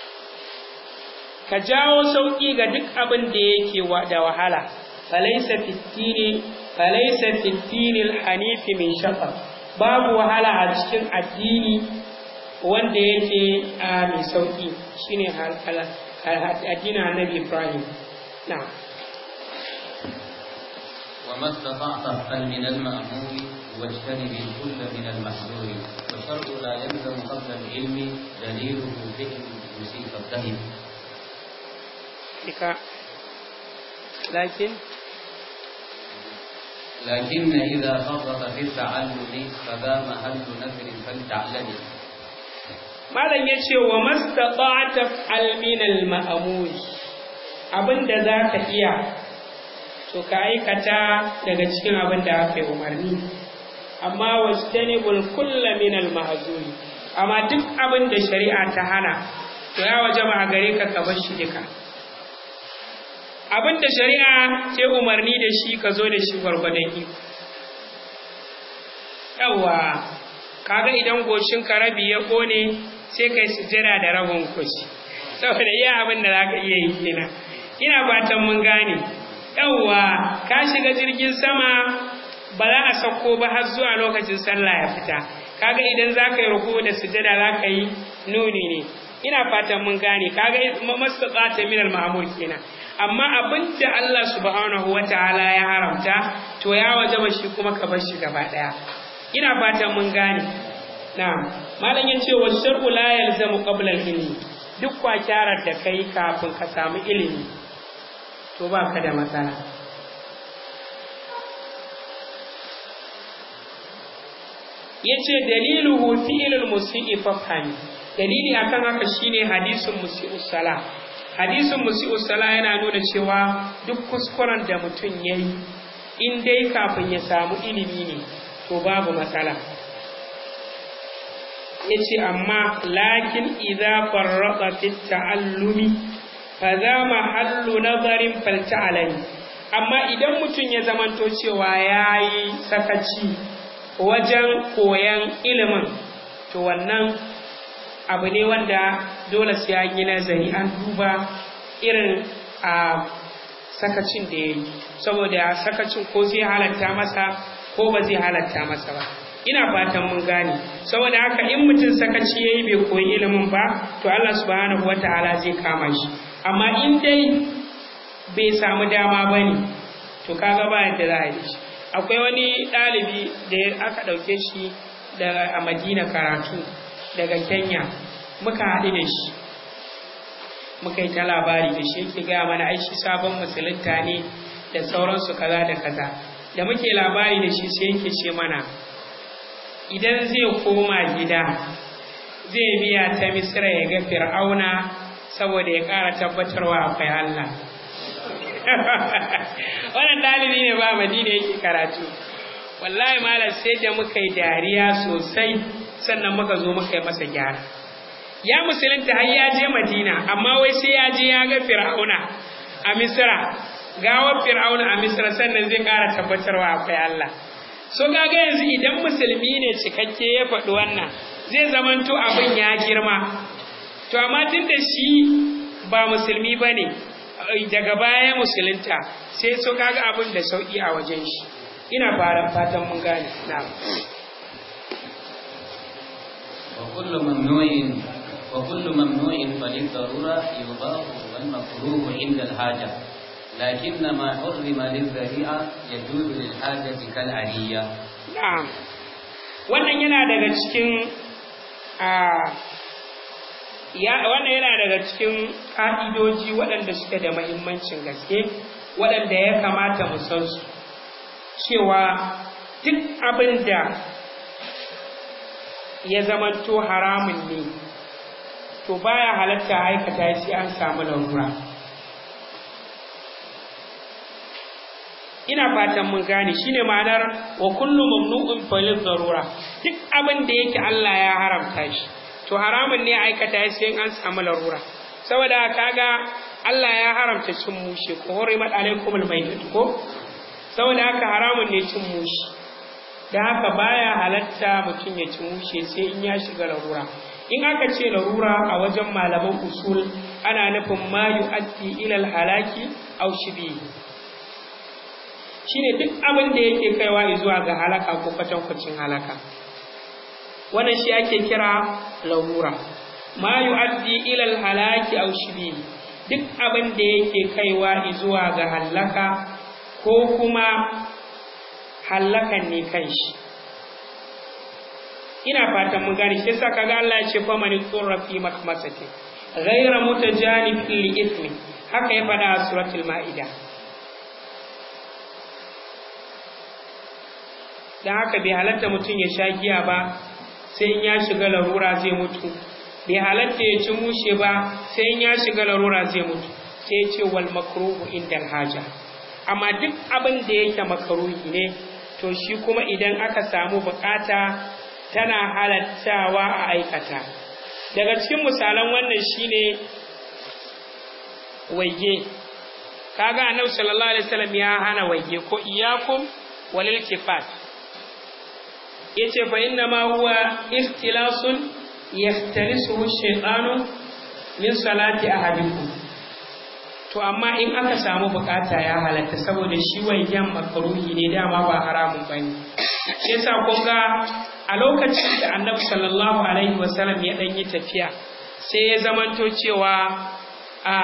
ka jawo sauki ga duk abin da yake da wahala falaysa fitini falaysa fitinil hanifi min shaqaq babu wahala a cikin addini wanda yake a mai sauki shine addinin annabi Ibrahim na'am وما استطعت افعل من المأمور واجتنب الكل من المحذور والشرع لا يلزم قبل العلم دليله فعل يصيب الدهن لكن لكن إذا فرط في التعلم فذا محل نذر فلتعلم malam ya ce wa mastata'ata alminal ma'amuri abinda za ka iya to ka aikata daga cikin abin da aka yi umarni amma wastanibul kulla minal mahzuri amma duk abin da shari'a ta hana to ya wajaba a gare ka ka bar shi duka abin da shari'a ce umarni da shi ka zo da shi gwargwadon iko yawa kaga idan goshin ka rabi ya kone sai kai sujjada da rabin kushi saboda iya abin da zaka iya yi kenan ina fatan mun gane yawa ka shiga jirgin sama ba za a sauko ba har zuwa lokacin sallah ya fita kaga idan zaka yi ruku da sujjada zaka yi nuni ne ina fatan mun gane kaga mastata'ata min al-ma'mur kenan amma abin da Allah subhanahu wataala ya haramta to ya wajaba shi kuma ka bar shi gaba daya ina fatan mun gane na'am malam yace wa shar'u la yalzamu qabla al-ilmi duk kwakyarar da kai kafin ka samu ilimi to baka da matsala yace daliluhu fi'lul musii fafhami dalili akan haka shine hadisin musi'u sala hadisin musi'u sala yana nuna cewa duk kuskuren da mutum yayi in dai kafin ya samu ilimi ne to babu matsala yace amma lakin idza farraqa fi ta'allumi fa za mahallu nazarin falta'alani amma idan mutum ya zamanto cewa yayi sakaci wajen koyan ilimin to wannan abu ne wanda dole sai an yi nazari an duba irin a sakacin da ya yi saboda sakacin ko zai halatta masa ko ba zai halatta masa ba ina fatan mun gane saboda haka in mutum sakaci ya yi bai koyi ilimin ba to Allah subhanahu wa ta'ala zai kama shi amma in dai bai samu dama ba ne to kaga ba yadda za a yi shi akwai wani ɗalibi da aka ɗauke shi daga a madina karatu daga kenya muka haɗu da shi muka yi ta labari da shi yake gaya mana aishi sabon musulunta ne da sauransu kaza da kaza da muke labari da shi sai yake ce mana idan zai koma gida zai biya ta misira ya ga fir'auna saboda ya ƙara tabbatarwa akwai allah wannan ɗalibi ne ba madina yake karatu wallahi malam sai da muka yi dariya sosai sannan muka zo muka yi masa gyara ya musulunta har ya je madina amma wai sai ya je ya ga fir'auna a misra gawar fir'auna a misra sannan zai ƙara tabbatarwa akwai Allah so kaga yanzu idan musulmi ne cikakke ya faɗi wannan zai zamanto abin ya girma to amma tun da shi ba musulmi ba ne daga baya musulunta sai so kaga abin da sauƙi a wajen shi ina fara fatan mun gane na'am وكل ممنوع وكل ممنوع فللضرورة يضاف والمكروه عند الحاجة لكن ما حرم للذريعة يجوز للحاجة كالعلية na'am wannan yana daga cikin ya wannan yana daga cikin ƙa'idoji waɗanda suke da mahimmancin gaske waɗanda ya kamata mu san su cewa duk abin da ya zamanto haramun ne to baya halatta aikata sai an samu larura ina fatan mun gane shine ma'anar wa kullu mamnu'un falil zarura duk abin da yake Allah ya haramta shi to haramun ne aikata sai an samu larura saboda kaga Allah ya haramta cin mushe ko hurimat alaikumul maytatu ko saboda haka haramun ne cin mushe da haka baya halatta mutum ya ci mushe sai in ya shiga larura in aka ce larura a wajen malaman usul ana nufin ma yu'addi ila halaki aw shibihi shine duk abin da yake kaiwa zuwa ga halaka ko kwatankwacin halaka wannan shi ake kira larura ma yu'addi ila halaki aw shibihi duk abin da yake kaiwa zuwa ga halaka ko kuma hallakan ne kanshi ina fatan mun gane shi yasa kaga Allah ya ce fa man turra fi makmasati ghayra mutajanif li ithmi haka ya fada a suratul maida dan haka bai halatta mutum ya sha giya ba sai in ya shiga larura zai mutu bai halatta ya ci mushe ba sai in ya shiga larura zai mutu sai ya ce wal makruhu indal haja amma duk abin da yake makaruhi ne to shi kuma idan aka samu bukata tana halattawa a aikata daga cikin misalan wannan shine waige kaga annabi sallallahu alaihi wasallam ya hana waige ko iyakum walil kifat yace fa inna ma huwa ikhtilasun yahtalisuhu shaytanu min salati ahadikum to amma in aka samu bukata ya halatta saboda shi waigen makaruhi ne dama ba haramun bane shi yasa kun ga a lokacin da annabi sallallahu alaihi wasallam ya dan yi tafiya sai ya zamanto cewa a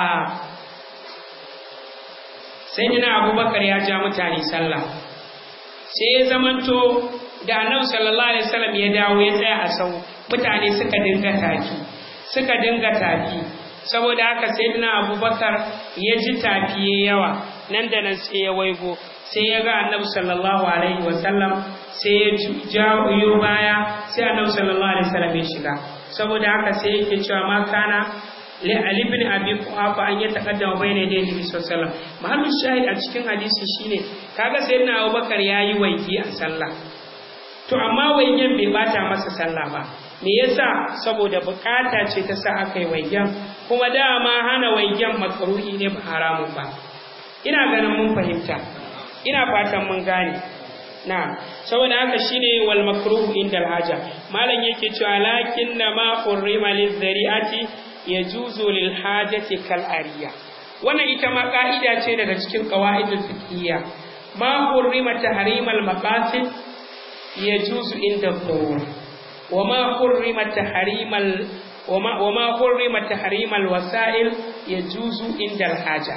sayyidina abubakar ya ja mutane sallah sai ya zamanto da annabi sallallahu alaihi wasallam ya dawo ya tsaya a sau mutane suka dinga tafi suka dinga tafi saboda haka sayyidina abubakar ya ji tafiye yawa nan da nan sai ya waigo sai ya ga annabi sallallahu alaihi wasallam sai ya jawo baya sai annabi sallallahu alaihi wasallam ya shiga saboda haka sai yake cewa ma kana li ali ibn abi quhafa an yataqaddama bayna yadayi nabi sallallahu alaihi wasallam mahallin shahid a cikin hadisi shine kaga sayyidina abubakar yayi waigi a sallah to amma waigen bai bata masa sallah ba me yasa saboda bukata ce ta sa aka yi waigen kuma dama hana waigen makaruhi ne ba haramun ba ina ganin mun fahimta ina fatan mun gane na saboda haka shine wal makruhu indal haja malam yake cewa lakin na ma hurrima lizari'ati yajuzu lil hajati kal ariya wannan ita ma ka'ida ce daga cikin qawaidul fiqhiyya ma hurrima tahrimal maqasid yajuzu inda dhurur wa ma hurrima tahrimal وما وما حرم تحريم الوسائل يجوز عند الحاجه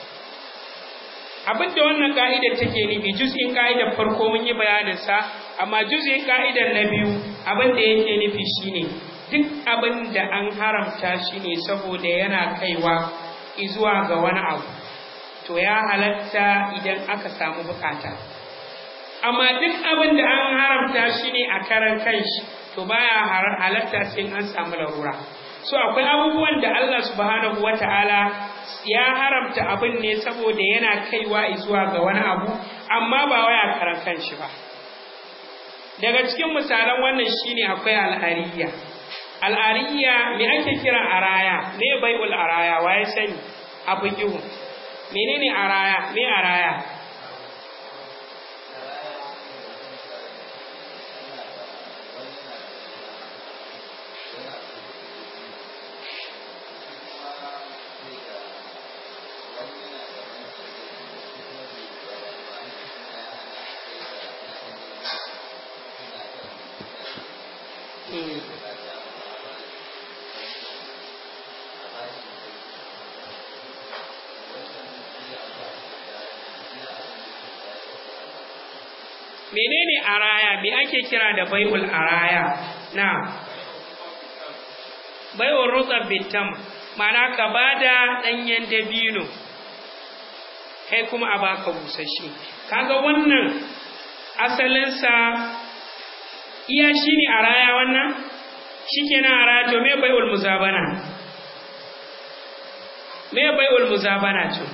abin da wannan ka'idar take nufi juz'in ka'idar farko mun yi bayanin sa amma juz'in ka'idar na biyu abin da yake nufi shine duk abin da an haramta shi ne saboda yana kaiwa zuwa ga wani abu to ya halatta idan aka samu bukata amma duk abin da an haramta shi ne a karan kanshi to baya halatta sai an samu larura so akwai abubuwan da Allah subhanahu wata'ala ya haramta abin ne saboda yana kaiwa zuwa ga wani abu amma ba waya karan kanshi ba daga cikin misalan wannan shine akwai al'ariya al'ariya me ake kira araya ne bai'ul araya waye sani abu ihu menene araya me araya menene araya me ake kira da bai'ul araya na bai'ul rutsab bitam ma'ana ka bada danyen dabino kai kuma a baka busasshe kaga wannan asalinsa iya shine araya wannan shikenan araya to me bai'ul muzabana me bai'ul muzabana to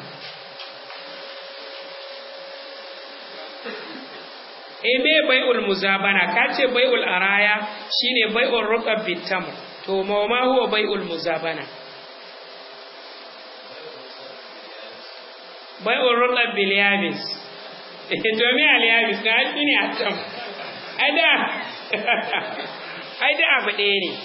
e me bai'ul muzabana ka ce bai'ul araya shine bai'ul rukab bitam to ma ma huwa bai'ul muzabana bai'ul rukab bil yabis to me al yabis ka shine a tam ada ai da abu ɗaya ne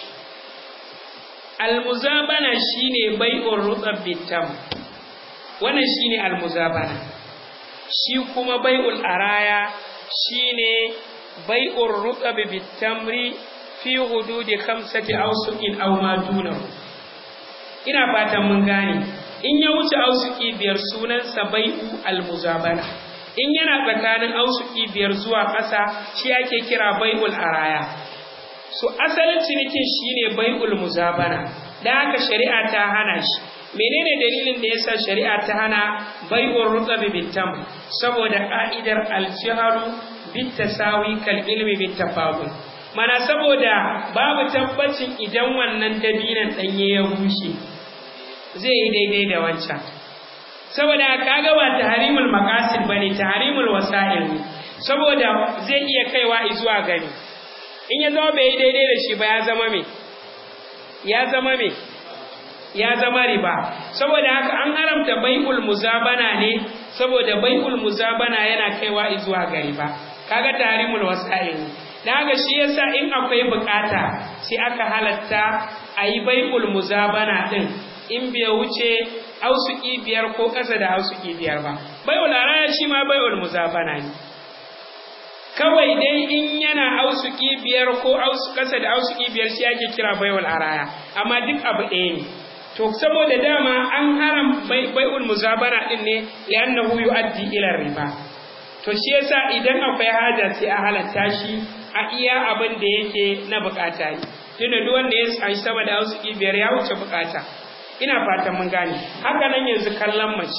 al muzabana shine bai'ul rukab bitam wannan shine al muzabana shi kuma bai'ul araya shine bai'ur ruqab bitamri fi hududi khamsati awsuqin aw ma dunahu ina fatan mun gane in ya wuce ausuki biyar sunansa bai'u almuzabana in yana tsakanin ausuki biyar zuwa ƙasa shi ake kira bai'ul araya so asalin cinikin shine bai'ul muzabana dan haka shari'a ta hana shi menene dalilin da yasa shari'a ta hana bai'ur rutabi bitam saboda ka'idar al-jihru bitasawi kal ilmi bitafadul mana saboda babu tabbacin idan wannan dabinan danye ya bushe zai yi daidai da wancan saboda kaga ba tahrimul maqasid bane tahrimul wasa'il ne saboda zai iya kaiwa zuwa gani in ya zama bai yi daidai da shi ba ya zama me ya zama me ya zama riba saboda haka an haramta bai'ul muzabana ne saboda bai'ul muzabana yana kaiwa zuwa ga riba kaga tarimul wasa'il dan haka shi yasa in akwai bukata sai aka halatta ayi bai'ul muzabana din in bai wuce ausuki biyar ko kasa da ausuki biyar ba bai'ul araya shi ma bai'ul muzabana ne kawai dai in yana ausuki biyar ko kasa da ausuki biyar shi ake kira bai'ul araya amma duk abu ɗaya ne to saboda dama an haram bai'ul muzabana din ne li'annahu yu'addi ila riba to shi yasa idan akwai haja sai a halatta shi a iya abin da yake na bukata ne tunda duk wanda ya san sama da wasu biyar ya wuce bukata ina fatan mun gane haka nan yanzu kallon mace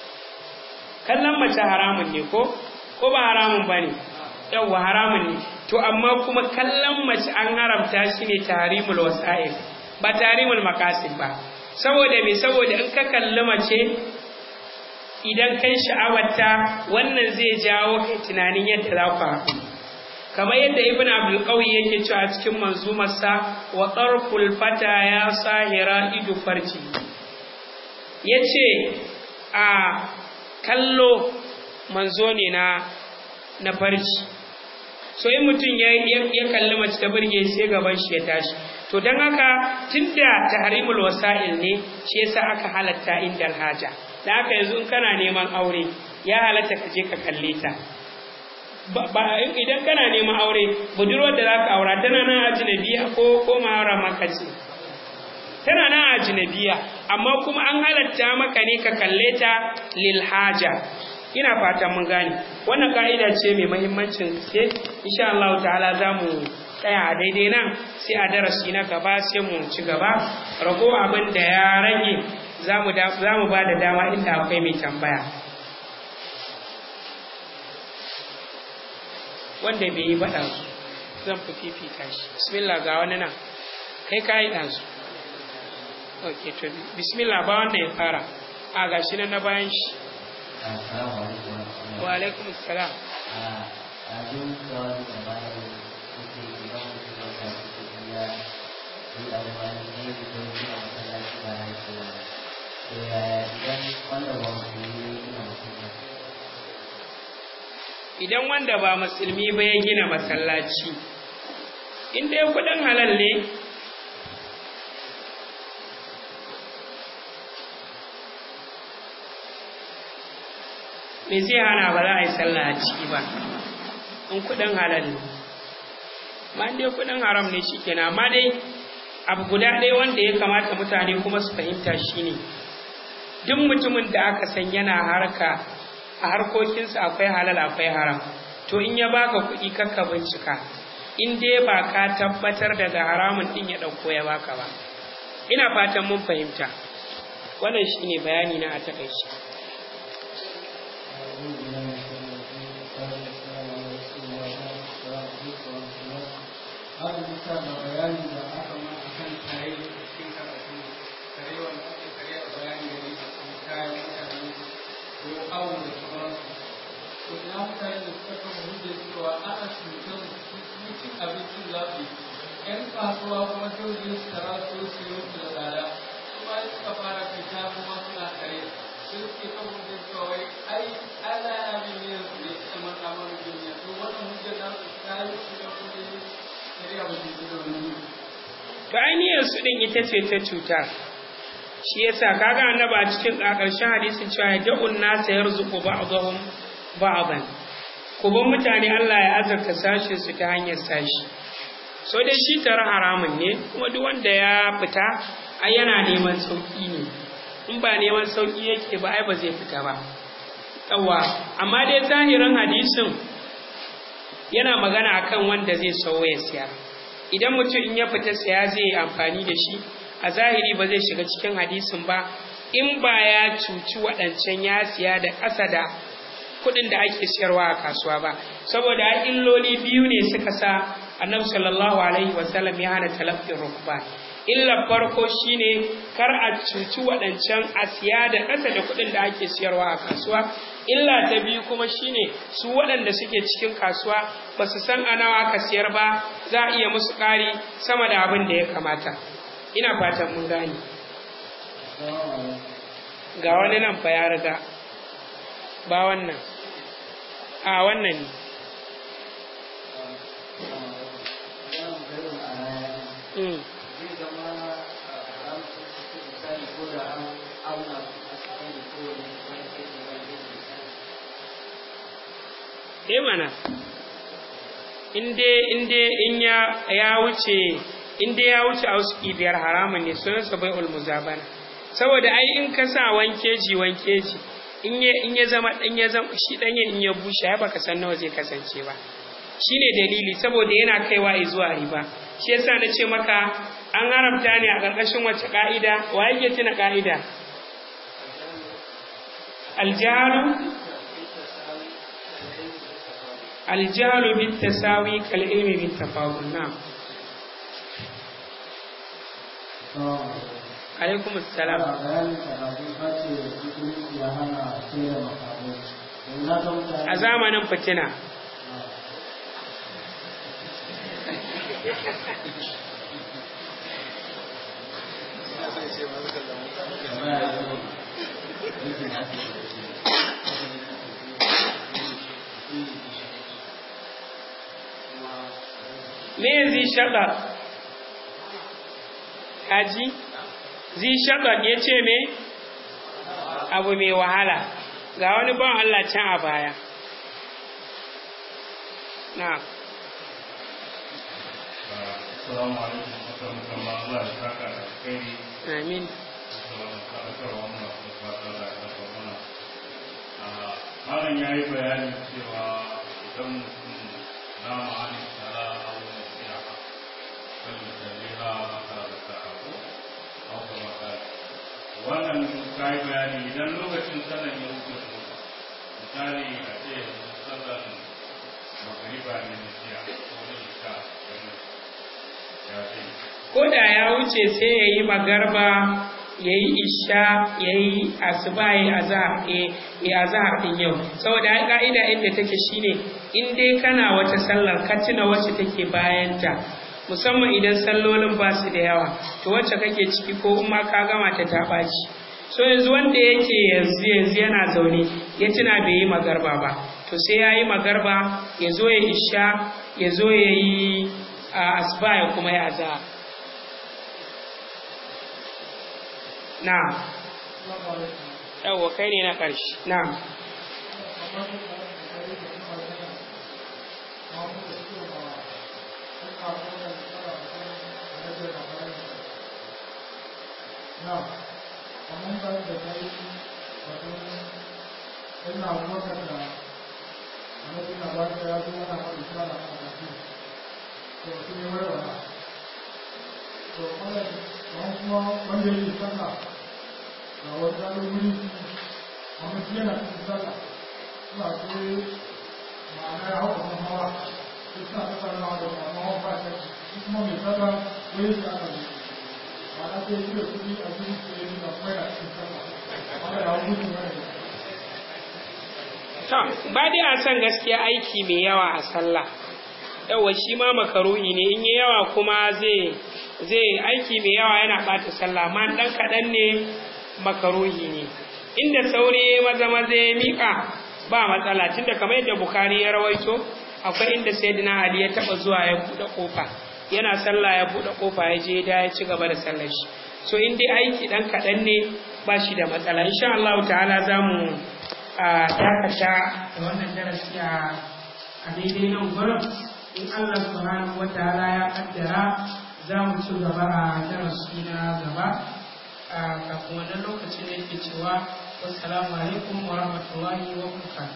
kallon mace haramun ne ko ko ba haramun bane yawwa haramun ne to amma kuma kallon mace an haramta shi ne tarimul wasa'il ba tarimul makasid ba saboda me saboda in ka kalli mace idan kai sha'awarta wannan zai jawo kai tunanin yadda za ku haɗu kamar yadda ibn abdul qawi yake cewa a cikin manzumarsa wa tarful fata ya sahira idu farji yace a kallo manzo ne na na farji so in mutum ya ya kalli mace ta burge sai gaban shi ya tashi to dan haka tunda tahrimul wasa'il ne shi yasa aka halatta indal haja da haka yanzu in kana neman aure ya halatta ka je ka kalle ta ba idan kana neman aure budurwar da zaka aura tana nan ajnabiya ko ko mawara maka ce tana nan ajnabiya amma kuma an halatta maka ne ka kalle ta lil haja ina fatan mun gane wannan ka'ida ce mai muhimmancin gaske insha Allah ta'ala zamu tsaya a daidai nan sai a darasi na gaba sai mu ci gaba rago abin da ya rage za mu ba da dama inda akwai mai tambaya wanda bai yi baɗa su zan fi fifita shi bismillah ga wani nan kai ka yi ɗansu ok to bismillah ba wanda ya fara a ga shi na bayan shi wa alaikum salam idan idan wanda ba musulmi ba ya gina masallaci in dai kudin halal ne me zai hana ba za a yi sallah a ciki ba in kudin halal ne ma dai kudin haram ne shi kenan amma dai abu guda ɗaya wanda ya kamata mutane kuma su fahimta shine duk mutumin da aka san yana harka a harkokinsa akwai halal akwai haram to in ya baka kuɗi kakka bincika in dai ba ka tabbatar daga haramun ɗin ya ɗauko ya baka ba ina fatan mun fahimta wannan shine bayani na a takaice haka bisa da bayani da aka ma a kan kare da cikin karatu kare wanda ake kare a bayani da ne a kan kayan mutane ko awo da sauransu to ina mutane da suka kama hujjar cewa ana cutar su cin abincin zafi yan kasuwa kuma dole su tara su su yi musu da tsada kuma suka fara fita kuma suna kare sun suke kan hujjar cewa wai ai ana yamin yin su ne suka manta mana duniya to wannan hujjar na su ta yi su da kuma to ainihin su din ita ce ta cutar shi yasa kaga annaba a cikin ƙarshen hadisin cewa ya da'un nasa yarzuqu ba'dahum ba'dan kuban mutane Allah ya azarta sashin su ta hanyar sashi so dai shi tara haramun ne kuma duk wanda ya fita ai yana neman sauki ne in ba neman sauki yake ba ai ba zai fita ba yawa amma dai zahirin hadisin yana magana akan wanda zai sauya ya siya idan mutum in ya fita siya zai yi amfani da shi a zahiri ba zai shiga cikin hadisin ba in ba ya cuci waɗancan ya siya da ƙasa da kuɗin da ake siyarwa a kasuwa ba saboda illoli biyu ne suka sa annabi sallallahu alaihi wasallam ya hana talaffin rukba illa farko shine kar a cuci waɗancan a siya da ƙasa da kuɗin da ake siyarwa a kasuwa illa ta biyu kuma shine su waɗanda suke cikin kasuwa ba su san a nawa ka siyar ba za a iya musu ƙari sama da abin da ya kamata ina fatan mun gane ga wani nan fa ya riga ba wannan a wannan ne Mm. eh mana inde inde in ya ya wuce inde ya wuce auski biyar haramun ne sunan sa bai ulmuzabana saboda ai in ka sa wankeji wankeji in ya in ya zama dan ya zama shi dan in ya bushe ai baka san nawa zai kasance ba shine dalili saboda yana kaiwa zuwa riba shi yasa na ce maka an haramta ne a ƙarƙashin wacce ƙa'ida wa yake tuna ƙa'ida aljahalu aljahalu bin tasawi kal ilmi bin tafawul na alaikum assalam a zamanin fitina me zi shaɗa kaji zi shaɗa ya ce me abu mai wahala ga wani ban Allah can a baya na Assalamu alaikum warahmatullahi Allah ya saka da alkhairi. amin Malam ya yi bayanin cewa idan mutum na ma'ani tara a wani nasiha kan misalina maka da ta'abu a kuma kare. Wannan ka yi bayani idan lokacin sallan ya wuce su misali a ce sallan magariba ne nasiha ko ne isha ya ce ko da ya wuce sai ya yi magarba ya yi isha ya yi asuba ya yi azahar ɗin yau saboda ai ƙa'ida inda take shine in dai kana wata sallar ka tuna wacce take bayanta musamman idan sallolin ba su da yawa to wacce kake ciki ko in ma ka gama ta ta ɓaci so yanzu wanda yake yanzu yanzu yana zaune ya tuna bai yi magarba ba to sai ya yi magarba ya zo ya isha ya zo ya yi asuba ya kuma ya za na yawwa kai ne na ƙarshe na Now, kamar kan da ta yi wato ina motar da annabi na ba ta ya zo ana faɗi shi ana faɗa shi to su ne wai wala to wannan kamar kuma wanda yake sallah ga wani zaɓin wuri amma shi yana cikin sallah suna ce ma'ana ya hau kamar hawa sai suna tattaunawa da ma'ana hawa ba ta shi kuma mai sallah wai shi ana zuwa ma'ana sai shi da kuɗi a cikin su yi da kuma yana cikin sallah amma ya hau mutu mana To, ba dai a san gaskiya aiki mai yawa a sallah. Yawa shi ma makaruhi ne, in yi yawa kuma zai zai aiki mai yawa yana ɓata sallah, amma ɗan kaɗan ne makaruhi ne. Inda sauri maza maza ya miƙa ba matsala, tunda kamar yadda Bukhari ya rawaito, akwai inda Sayyidina Ali ya taɓa zuwa ya buɗe ƙofa. Yana sallah ya buɗe ƙofa ya je da ya ci gaba da sallar shi. So in dai aiki ɗan kaɗan ne ba shi da matsala. Insha Allah ta'ala za mu a dakata da wannan darasi a daidai nan gurin in Allah subhanahu wataala ya kaddara za mu ci gaba a darasi na gaba a kafin wannan lokacin da yake cewa wassalamu alaikum wa rahmatullahi wa barakatuh